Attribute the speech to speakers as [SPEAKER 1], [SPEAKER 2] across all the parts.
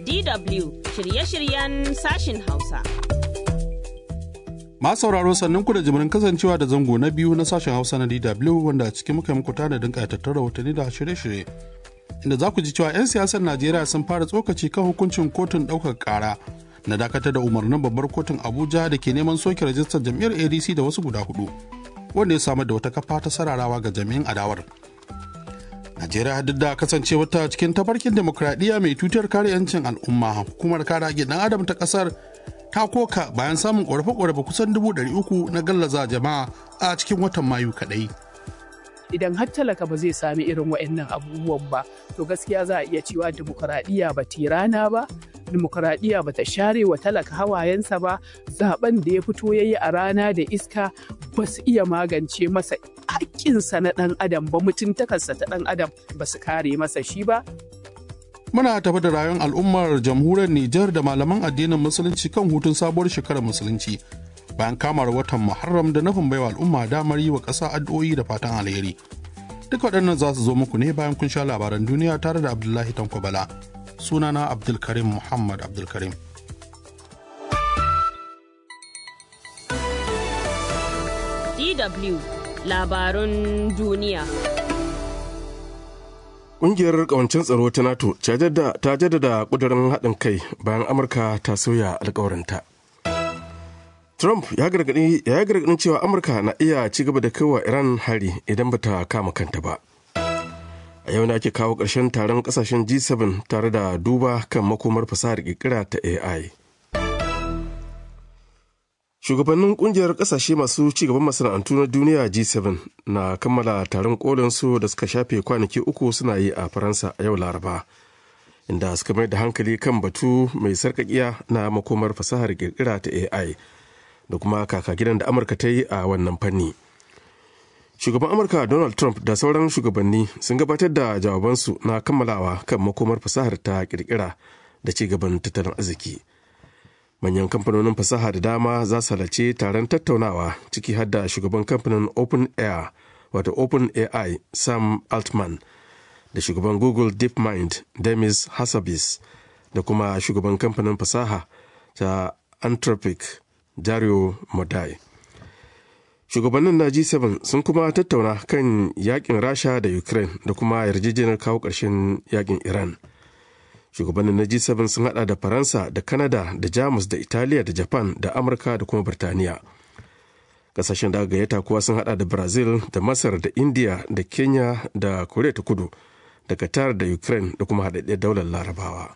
[SPEAKER 1] DW shirye-shiryen sashin Hausa.
[SPEAKER 2] Ma sauraro sannan ku da jimirin kasancewa da zango na biyu na sashen Hausa na DW wanda a cikin muka muku tanadin ƙayatattun rahotanni da shirye-shirye. Inda za ku ji cewa 'yan siyasar Najeriya sun fara tsokaci kan hukuncin kotun ɗaukar ƙara na dakatar da umarnin babbar kotun Abuja da ke neman soke rajistar jam'iyyar ADC da wasu guda hudu. Wanda ya samar da wata kafa ta sararawa ga jami'in adawar. Najeriya duk da kasancewar ta cikin tafarkin demokradiyya mai tutar kare 'yancin al'umma hukumar kare haƙƙin ɗan adam ta ƙasar ta koka bayan samun ƙorafe-ƙorafe kusan dubu ɗari uku na gallaza jama'a a cikin watan mayu kaɗai.
[SPEAKER 3] idan har talaka ba zai sami irin wa'annan abubuwan ba to gaskiya za a iya cewa dimokuraɗiyya ba rana ba dimokuraɗiyya ba ta share wa talaka hawayensa ba zaben da ya fito ya yi a rana da iska ba su iya magance masa haƙƙinsa na ɗan adam ba mutuntakarsa ta ɗan adam ba su kare masa shi ba
[SPEAKER 2] Muna tafi da rayuwar al'ummar jamhuriyar Nijar da malaman addinin musulunci kan hutun sabuwar shekarar musulunci bayan kamar watan Muharram da nufin baiwa al'umma damar yi wa ƙasa addu'o'i da fatan alheri. Duk waɗannan za su zo muku ne bayan kun sha labaran duniya tare da Abdullahi Tanko Bala. Sunana Abdulkarim Muhammad Abdulkarim.
[SPEAKER 1] DW labarun duniya.
[SPEAKER 4] Ƙungiyar ƙawancin tsaro ta NATO ta jaddada ƙudurin haɗin kai bayan Amurka ta sauya alkawarinta. Trump ya gargaɗi gargaɗin cewa Amurka na iya ci gaba da kaiwa Iran hari idan ba ta kama kanta ba. A yau ne ake kawo ƙarshen taron ƙasashen G7 tare da duba kan makomar fasahar ƙirƙira ta AI. Shugabannin ƙungiyar ƙasashe masu ci gaban masana'antu na duniya G7 na kammala taron kolinsu da suka shafe kwanaki uku suna yi a Faransa a yau Laraba. Inda suka mai da hankali kan batu mai sarƙaƙiya na makomar fasahar ƙirƙira ta AI. da kuma kaka gidan da amurka ta yi a wannan fanni shugaban amurka donald trump da sauran shugabanni sun gabatar da jawabansu na kammalawa kan makomar fasahar ta kirkira da ci gaban tattalin arziki manyan kamfanonin fasaha da dama za su halarci taron tattaunawa ciki har da shugaban kamfanin open air wato open ai sam altman da shugaban google deepmind demis hassabis da kuma shugaban kamfanin fasaha ta anthropic Dario Modai. Shugabannin na G7 sun kuma tattauna kan yakin Rasha da Ukraine da kuma yarjejeniyar kawo ƙarshen yakin Iran. Shugabannin na G7 sun hada da Faransa da Canada da Jamus da Italiya da Japan da Amurka da kuma Birtaniya. Kasashen da aka gayyata kuwa sun hada da Brazil da Masar da India da Kenya da Korea ta kudu da Qatar da Ukraine da kuma haɗaɗɗiyar daular Larabawa.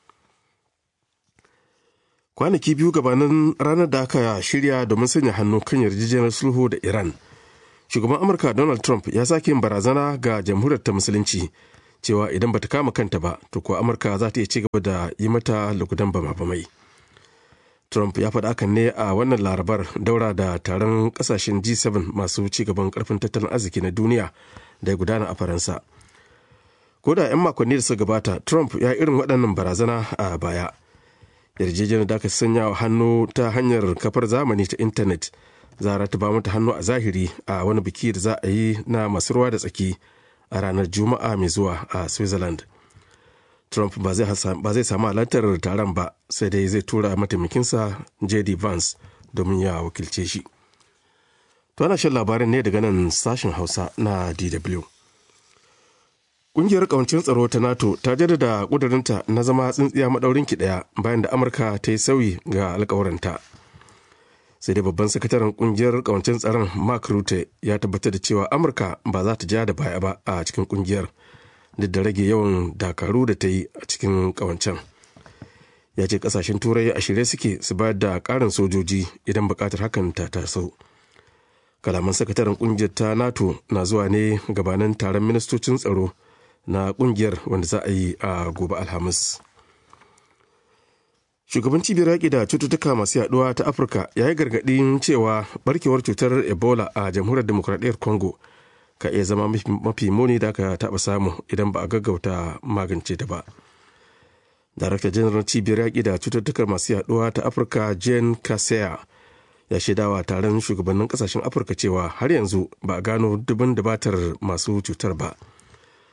[SPEAKER 4] kwanaki biyu gabanin ranar da aka shirya domin sanya hannu kan yarjejeniyar sulhu da iran shugaban amurka donald trump ya sake yin barazana ga jamhuriyar ta musulunci cewa idan bata kama kanta ba to kuwa amurka za ta iya ci gaba da yi mata lugudan bama-bamai trump ya faɗa hakan ne a wannan larabar daura da taron ƙasashen g7 masu ci gaban ƙarfin tattalin arziki na duniya da ya gudana a faransa ko da 'yan makonni da suka gabata trump ya irin waɗannan barazana a baya yarjejeniyar da aka sanya wa hannu ta hanyar kafar zamani ta intanet za a ba mata hannu a zahiri a wani biki da za a yi na masu ruwa da tsaki a ranar juma'a mai zuwa a switzerland trump ba zai samu halartar taron ba sai dai zai tura mataimakinsa jd vance domin ya wakilce shi to ana shan labarin ne daga nan sashen hausa na dw Ƙungiyar ƙawancin tsaro ta NATO ta jaddada ƙudurinta na zama tsintsiya maɗaurin ki ɗaya bayan da Amurka ta yi sauyi ga alƙawarinta. Sai dai babban sakataren ƙungiyar ƙawancin tsaron Mark Rutte ya tabbatar da cewa Amurka ba za ta ja da baya ba a cikin ƙungiyar duk da rage yawan dakaru da ta yi a cikin ƙawancen. Ya ce ƙasashen Turai a shirye suke su bayar da ƙarin sojoji idan buƙatar hakan ta taso. Kalaman sakataren ƙungiyar ta NATO na zuwa ne gabanin taron ministocin tsaro na kungiyar wanda za a yi a gobe alhamis shugaban cibiyar yaƙi da cututtuka masu yaduwa ta afirka ya yi gargaɗin cewa barkewar cutar ebola a jamhuriyar demokuraɗiyyar congo ka iya zama mafi muni da aka taɓa samu idan ba a gaggauta magance ta ba darakta janar cibiyar yaƙi da cututtuka masu yaduwa ta afirka jane kaseya ya shaidawa taron shugabannin kasashen afirka cewa har yanzu ba a gano dubin dabatar masu cutar ba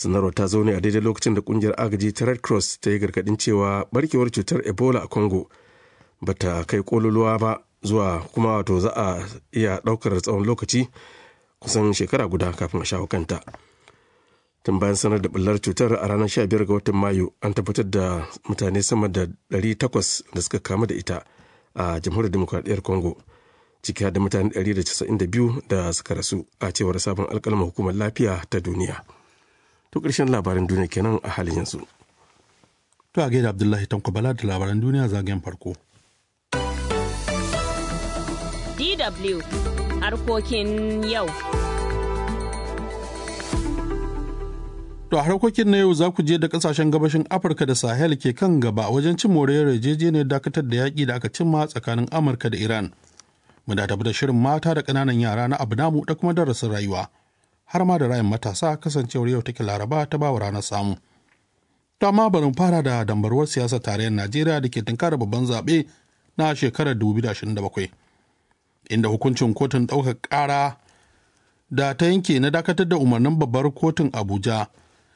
[SPEAKER 4] sanarwar ta zo ne a daidai lokacin da kungiyar agaji ta red cross ta yi gargadin cewa barkewar cutar ebola a congo ba ta kai kololuwa ba zuwa kuma wato za a iya daukar tsawon lokaci kusan shekara guda kafin a shawo kanta tun bayan sanar da bullar cutar a ranar 15 ga watan mayu an tabbatar da mutane sama da 800 da suka kamu da ita a jamhuriyar demokradiyyar congo ciki da mutane 192 da suka rasu a cewar sabon alkalma hukumar lafiya ta duniya to ƙarshen labaran duniya kenan a halin yanzu
[SPEAKER 2] To a gaida Abdullahi Tanko Bala da labaran duniya zagayen farko.
[SPEAKER 1] DW harkokin yau.
[SPEAKER 2] To a harkokin na yau za ku je da kasashen gabashin Afirka da Sahel ke kan gaba wajen cin moriyar yarjejeniyar dakatar da yaƙi da aka cimma tsakanin Amurka da Iran. Mu da tafi da shirin mata da ƙananan yara na abu namu da kuma darasin rayuwa. Har ma da rayin matasa kasancewar yau take laraba ta bawa ranar samu. To amma bari mu fara da dambarwar siyasar tarayyar Najeriya da ke tunkara babban zaɓe na shekarar 2027. Inda hukuncin kotun ɗaukar ƙara da ta yanke na dakatar da umarnin babbar kotun Abuja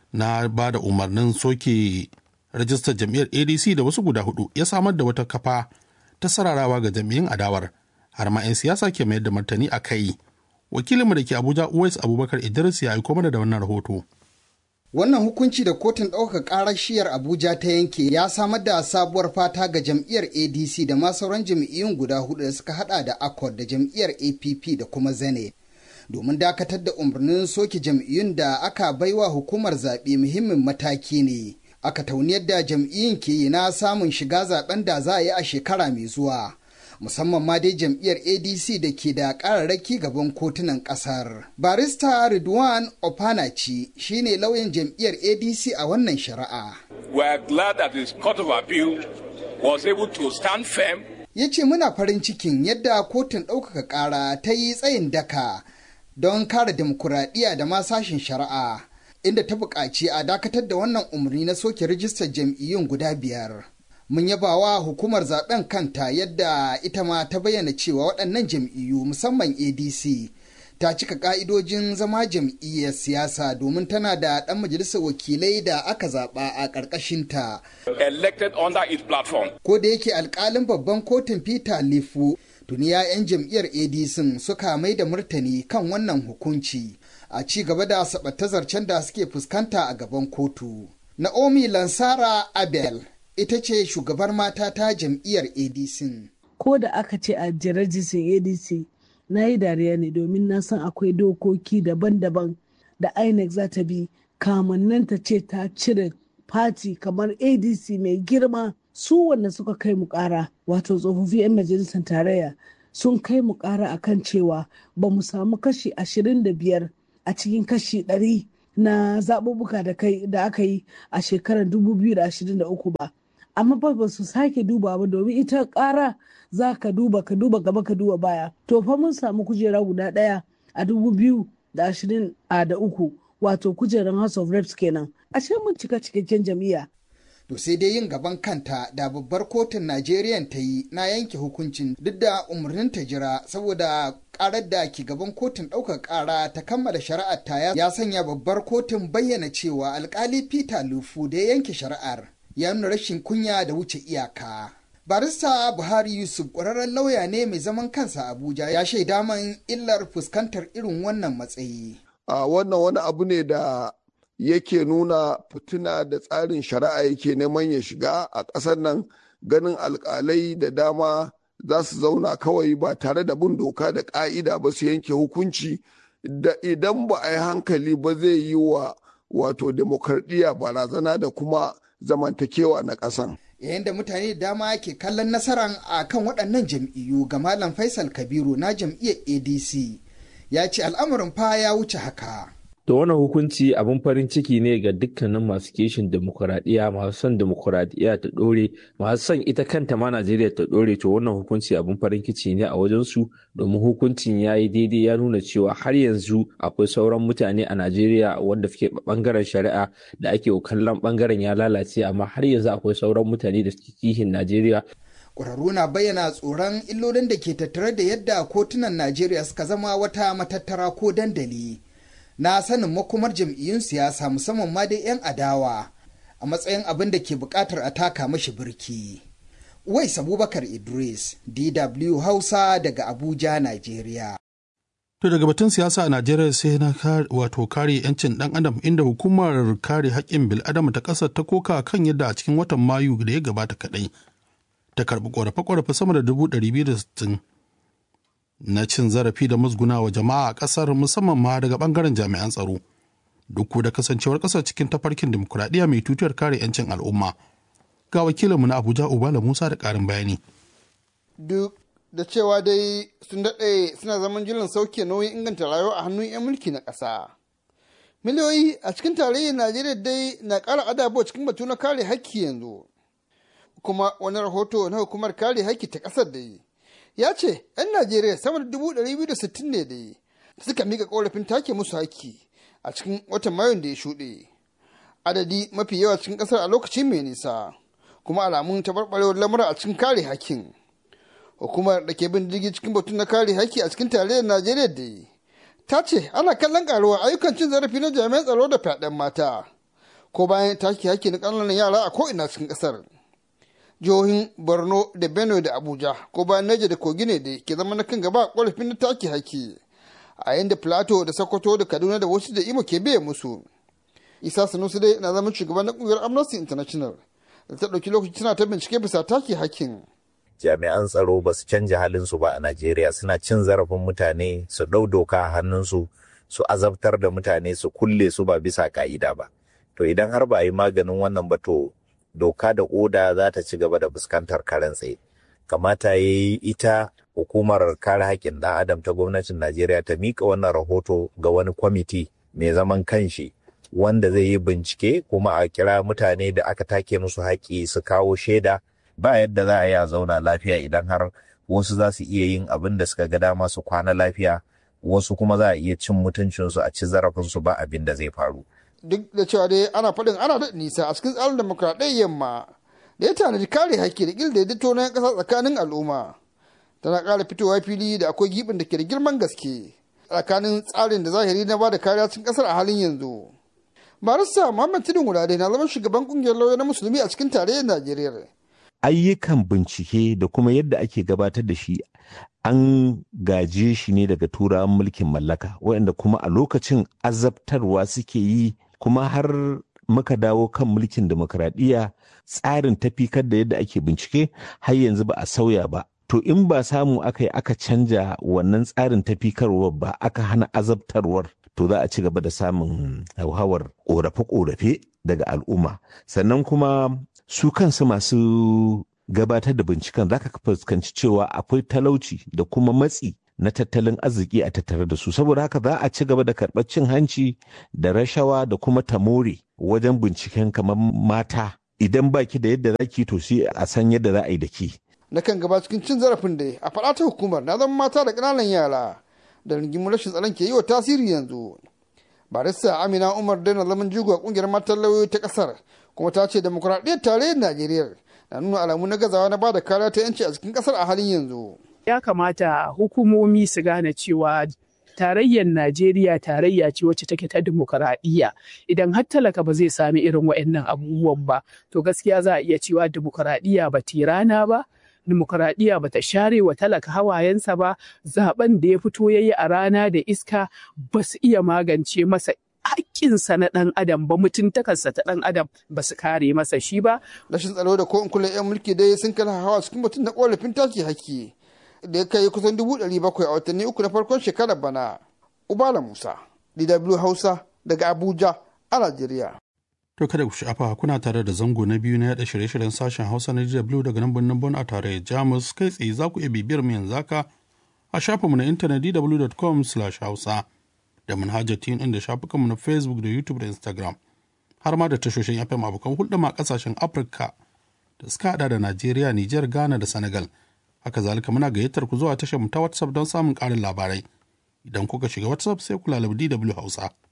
[SPEAKER 2] na ba da umarnin soke rajistar jam'iyyar adc da wasu guda hudu ya samar da wata kafa ta sararawa ga jam'iyyun adawar har ma 'yan siyasa ke mayar da martani a kai wakilinmu da ke abuja uwais abubakar idris ya aiko mana da wannan rahoto
[SPEAKER 5] Wannan hukunci da kotun ɗaukar ƙarar shiyar Abuja ta yanke ya samar da sabuwar fata ga jam'iyyar ADC da ma sauran jam'iyyun guda hudu da suka hada da Accord da jam'iyyar APP da kuma Zane. domin dakatar da umarnin soke jam'iyyun da aka baiwa hukumar zaɓe muhimmin mataki ne aka tauni yadda jam'iyyun ke yi na samun shiga zaben da za a yi a shekara mai zuwa musamman ma dai jam'iyyar adc da ke da ƙararraki gaban kotunan ƙasar barista ridwan opanachi shine lauyan jam'iyyar adc a wannan shari'a
[SPEAKER 6] We are glad that the Court of Appeal was able to stand firm
[SPEAKER 5] ya ce muna farin cikin yadda kotun ɗaukaka ƙara ta yi tsayin daka don kare demokuraɗiyya da ma sashen shari'a inda ta buƙaci a dakatar da wannan umarni na soke rijistar jam'iyyun guda biyar. Mun yaba wa hukumar zaben kanta yadda ita ma ta bayyana cewa waɗannan jam'iyyu musamman ADC ta cika ƙa'idojin zama jam'iyyar siyasa domin tana da ɗan majalisar wakilai da aka zaɓa a ƙarƙashinta.
[SPEAKER 6] elected under its platform.
[SPEAKER 5] Ko da yake alƙalin babban kotun Peter Lifu tuni 'ya'yan jam'iyyar adc suka mai da martani kan wannan hukunci a ci gaba da zarcen da suke fuskanta a gaban kotu naomi lansara abel ita ce shugabar mata ta jam'iyyar adc
[SPEAKER 7] ko da aka ce a jirajistin adc na yi dariya ne domin na san akwai dokoki daban-daban da inec za ta bi kamannan ta ce ta cire fati kamar adc mai girma su wanda suka kai mu kara wato tsofaffi 'yan majalisar tarayya sun kai mu kara akan cewa ba mu samu kashi 25 a cikin kashi 100 na zaɓuɓɓuka da aka yi a shekarar 2023 ba amma ba ba su sake duba ba domin ita ƙara za ka duba ka duba gaba ka duba baya to fa mun samu kujera guda ɗaya a 2023 wato kujerar house of reps kenan ashe mun cika cikakken jam'iyya
[SPEAKER 5] to sai dai yin gaban kanta da babbar kotun Najeriya ta yi na yanke hukuncin duk da umarnin ta jira saboda karar da ke gaban kotun ɗaukar ƙara ta kammala shari'ar ta ya sanya babbar kotun bayyana cewa alkali Peter Lufu da ya yanke shari'ar ya nuna rashin kunya da wuce iyaka. Barista Buhari Yusuf ƙwararren lauya ne mai zaman kansa Abuja ya shaida man illar fuskantar irin wannan matsayi.
[SPEAKER 8] A wannan wani abu ne da yake nuna fitina da tsarin shari'a yake neman ya shiga a ƙasar nan ganin alƙalai da dama za su zauna kawai ba tare da bin doka da ƙa'ida ba su yanke hukunci da idan ba a yi hankali ba zai yi wa wato demokradiyya barazana da kuma zamantakewa na ƙasan.
[SPEAKER 5] yayin da mutane da dama ke kallon nasaran a kan waɗannan jam'iyyu ga malam faisal kabiru na jam'iyyar adc ya ce al'amarin fa ya wuce haka
[SPEAKER 9] To wannan hukunci abin farin ciki ne ga dukkanin masu kishin demokuraɗiyya masu son demokuraɗiyya ta ɗore masu son ita kanta ma Najeriya ta ɗore to wannan hukunci abin farin ciki ne a wajen su domin hukuncin ya yi daidai ya nuna cewa har yanzu akwai sauran mutane a Najeriya wanda suke bangaren shari'a da ake kallon bangaren ya lalace amma har yanzu akwai sauran mutane da suke kishin Najeriya
[SPEAKER 5] ƙwararru na bayyana tsoron illolin da ke tattare da yadda kotunan Najeriya suka zama wata matattara ko dandali na sanin makomar jam'iyyun siyasa musamman ma dai 'yan adawa a matsayin abin da ke buƙatar a taka mashi birki. Uwais Abubakar Idris, DW Hausa daga Abuja, Najeriya.
[SPEAKER 2] To daga batun siyasa a Najeriya sai na wato kare 'yancin ɗan adam inda hukumar kare haƙƙin bil'adama ta ƙasar ta koka kan yadda a cikin watan Mayu da ya gabata kaɗai ta karɓi ƙorafe-ƙorafe sama da dubu ɗari biyu da sittin na cin zarafi da musguna wa jama'a a ƙasar musamman ma daga ɓangaren jami'an tsaro. Duk da kasancewar ƙasar cikin tafarkin dimokuraɗiyya mai tutiyar kare 'yancin al'umma. Ga wakilinmu na Abuja Ubala Musa da ƙarin bayani.
[SPEAKER 10] Duk da cewa dai sun daɗe suna zaman jiran sauke nauyin inganta rayuwa a hannun 'yan mulki na ƙasa. Miliyoyi a cikin tarayyar Najeriya dai na ƙara adabo cikin batu na kare haƙƙi yanzu. Kuma wani rahoto na hukumar kare haƙƙi ta ƙasar dai ya ce 'yan Najeriya sama da dubu ɗari biyu da sittin ne dai suka mika ƙorafin take musu haƙƙi a cikin watan Mayun da ya shuɗe. Adadi mafi yawa cikin ƙasar a lokaci mai nisa kuma alamun taɓarɓarewar lamura a cikin kare haƙƙin. hukumar da ke bin jirgi cikin batun na kare haƙƙi a cikin tarayyar najeriya da ta ce ana kallon karuwar ayyukan cin zarafi na jami'an tsaro da fyaɗen mata ko bayan take haƙƙi na ƙananan yara a ko'ina cikin ƙasar jihohin borno da benue da abuja ko bayan naija da kogi ne da ke zama na kan gaba a ƙorafin na take haƙƙi a yayin da plateau da sokoto da kaduna da wasu da imo ke biye musu isa sanusi dai na zama shugaban na ƙungiyar amnesty international da ta ɗauki lokaci tana ta bincike bisa take haƙƙin
[SPEAKER 11] jami'an tsaro ba su canja halinsu ba a Najeriya suna cin zarafin mutane su ɗau doka a hannunsu su azabtar da mutane su kulle su ba bisa ka'ida ba. To idan har ba a yi maganin wannan ba to doka da oda za ta ci gaba da fuskantar karen tsaye. Kamata ya yi ita hukumar kare haƙƙin ɗan adam ta gwamnatin Najeriya ta miƙa wannan rahoto ga wani kwamiti mai zaman kanshi wanda zai yi bincike kuma a kira mutane da aka take musu haƙƙi su kawo shaida ba yadda za a yi a zauna lafiya idan har wasu za su iya yin abin da suka ga dama su kwana lafiya wasu kuma za a iya cin mutuncinsu a ci zarafinsu ba abin da zai faru.
[SPEAKER 10] Duk da cewa dai ana faɗin ana da nisa a cikin tsarin demokradiyyar yamma da ya tanadi kare haƙƙi da ƙil daidaito na ƙasa tsakanin al'umma. Tana ƙara fitowa fili da akwai gibin da ke da girman gaske tsakanin tsarin da zahiri na ba da kariya cikin ƙasar a halin yanzu. Barista Muhammad Tudun Wurade na zama shugaban ƙungiyar lauya na musulmi a cikin tarayyar Najeriya.
[SPEAKER 12] ayyukan bincike da kuma yadda ake gabatar da shi an gaje shi ne daga turawan mulkin mallaka waɗanda kuma a lokacin azabtarwa suke yi kuma har muka dawo kan mulkin demokradiyya tsarin tafikar da yadda ake bincike har yanzu ba a sauya ba to in ba samu aka yi aka canja wannan tsarin tafikarwar ba aka hana azabtarwar to za a ci gaba da samun hauhawar ƙorafe-ƙorafe daga al'umma sannan kuma su kansu masu gabatar da binciken za ka fuskanci cewa akwai talauci da kuma matsi na tattalin arziki a tattare da su saboda haka za a ci gaba da karɓar cin hanci da rashawa da kuma tamore wajen binciken kamar mata idan baki da yadda zaki to sai a san yadda za a yi da ki.
[SPEAKER 10] na kan gaba cikin cin zarafin da a faɗa ta hukumar na zama mata da ƙananan yara da rigimin rashin tsaron ke yi wa tasiri yanzu barista amina umar daina zaman jigo a ƙungiyar matan lauyoyi ta ƙasar kuma ta ce demokuraɗiyyar tarayyar najeriya na nuna alamu na gazawa na bada kariya ta yanci a cikin ƙasar a halin yanzu
[SPEAKER 3] ya kamata hukumomi su gane cewa tarayyar Najeriya tarayya ce wacce take ta dimokuraɗiyya idan har talaka ba zai sami irin waɗannan abubuwan ba to gaskiya za a iya cewa dimokuraɗiyya ba rana ba dimokuraɗiyya ba ta share wa talaka hawayensa ba zaben da ya fito ya yi a rana da iska ba su iya magance masa haƙƙinsa na ɗan adam ba mutuntakarsa ta ɗan adam ba su kare masa shi ba.
[SPEAKER 10] rashin tsaro da ko in kula 'yan mulki dai sun kala hawa cikin mutum na ƙorafin take haƙƙi da ya kai kusan dubu ɗari bakwai a watanni uku na farkon shekarar bana. Ubala Musa, DW Hausa daga Abuja a Najeriya.
[SPEAKER 2] To kada ku sha'afa kuna tare da zango na biyu na yaɗa shirye-shiryen sashen Hausa na DW daga nan birnin Bon a tare Jamus kai tsaye za ku iya bibiyar mu yanzu haka a shafinmu na intanet dw.com/hausa da manhajar tin inda shafukanmu na Facebook da YouTube da Instagram har ma da tashoshin FM abokan hulɗa ma ƙasashen Afirka da suka haɗa da Najeriya, Nijar, Ghana da Senegal. haka zalika muna gayyatar ku zuwa tashar mu ta WhatsApp don samun ƙarin labarai. Idan kuka shiga WhatsApp sai ku lalabi DW Hausa.